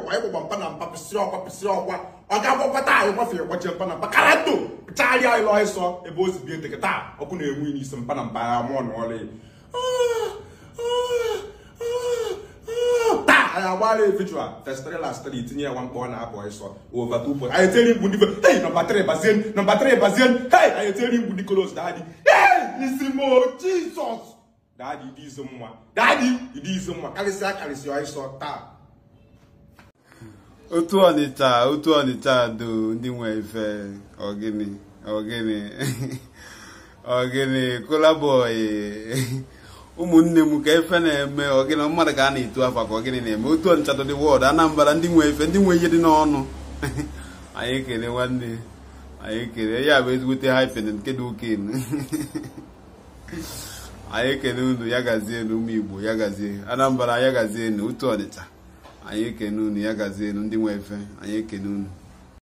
kwa ịgbagba mpa na mpa pịsịrị ọkwa pịsịrị ọkwa ọ ga-agbakwa taa anyị gbafere gbachie mpa na mpa kara ndo pịchagharịa anyị lọọ ịsọ ebe o si bie nteke taa ọkụ na-enwe n'isi mpa na mpa ya mụọ na ọlị taa anyị agbara evijual festrela stri tinye ya nwa mkpọ ọ na-apụ ịsọ ova tupu anyị etieri mgbu ndị hei nọmba 3 bazien nọmba 3 bazien hei anyị etieri mgbu nikolos dadi hei isi mo jizọs dadi ịdị izu mma dadi ịdị izu mma karịsịa karịsịa ịsọ taa otu ọnịcha otu ọnịcha do ndị nwe ife ọgịnị ọgịnị ọgịnị kolabọị ụmụnne m ka efe na-eme ọgịnị mmadụ ka a na-etu afa ka ọgịnị na-eme otu ọnịcha dị wọd anambra ndị nwe ife ndị nwe ihe dị n'ọnụ anyị ekele nwanne anyị ekele ya bụ ezigbote haifin nke dị oken anyị ekele unu ya gazie unu ụmụ igbo ya gazie anambra ya gazie unu otu ọnịcha anyị ekene unu ya gazie unu ndị nwe efe anyị ekene unu